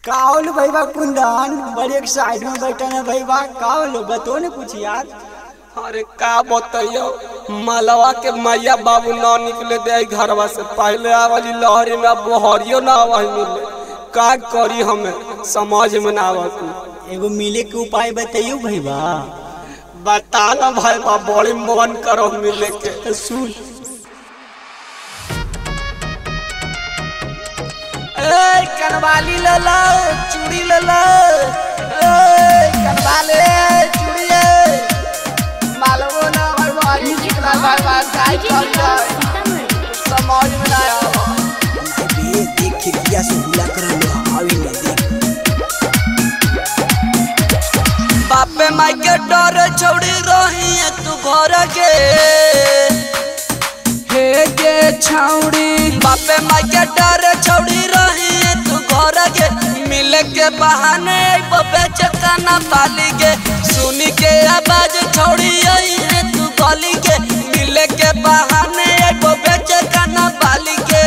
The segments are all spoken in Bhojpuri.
कावल भैया कुंदन बड़े एक साइड में बैठा है भैया कावल बतो ने कुछ यार अरे का बताइयो मलवा के मैया बाबू ना निकले दे घरवा से पहले आवली लहरी में बहरियो ना आवाज मिले का करी हमें समझ में ना आवत एगो मिले के उपाय बताइयो भैया बता ना भाई बा बड़ी मन करो मिले के तो सुन ए कनवाली ले लो चूड़ी ले लो ए कनवाले चूड़ी मालवो ना भाई भाई कितना भाई भाई काय कर जाए समझ में ना आवा अबे देख खिड़किया से हुला कर लो आवी ले देख बापे माई के डर छोड़ी रही है तू घर के हे गे छौड़ी बापे माई के डर छोड़ी रही है तू घर के मिले के बहाने बबे चकाना पाली के सुनी के आवाज छोड़ी आई है तू गली के मिले के बहाने बबे चकाना पाली के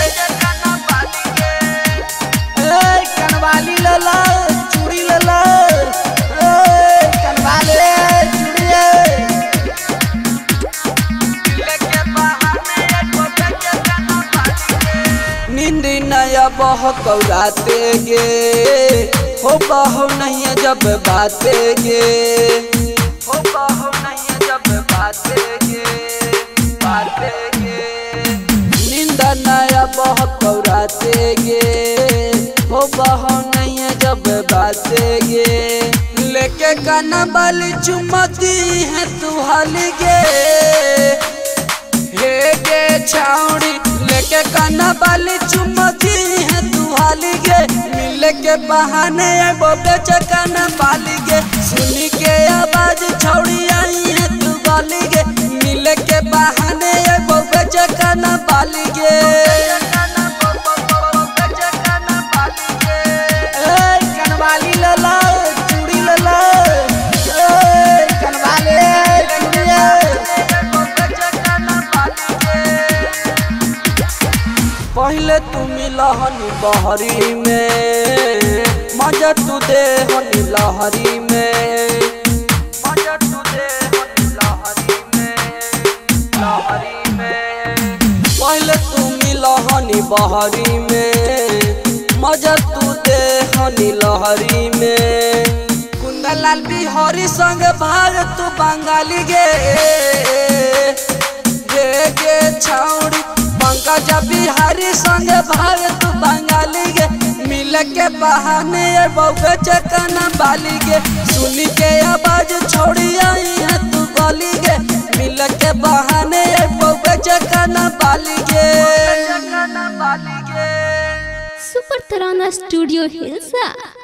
ए कनवाली ले लो चूड़ी ले लो ए कनवाले चूड़ी नींद नया बहुत कौराते गे हो बहो नहीं जब बाते गे हो बहो नहीं जब बाते गे बाते गे नींद नया बहुत कौराते गे हो बहो नहीं जब बाते गे लेके काना बाली चुमती है तू हाली गे हे गे छाउड़ी लेके काना बाली चुमती है तू हाली गे मिले के बहाने बोबे चकाना बाली गे सुनी के आवाज छौड़ी आई है तू गाली गे मिले के बहाने बोबे चकाना बाली गे ए कनवाली ले लो चूड़ी ले लो ए कनवाले चूड़ी पहले तू मिलहनी बहरी में मजा तू दे हनी लहरी में मजा तू दे हनी लहरी में लहरी में पहले तू मिलहनी बहरी में मजा तू दे हनी लहरी में कुंदलाल बिहारी संग भाग तू बंगाली गे गे गे छौड़ी पंकज बिहारी संग भाग तू बंगाली गे मिल के बहाने बउए चकना बाली गे सुनी के आवाज छोड़ी आई है तू गली गे मिल के बहाने बउए चकना बाली गे सुपर तराना स्टूडियो हिल्सा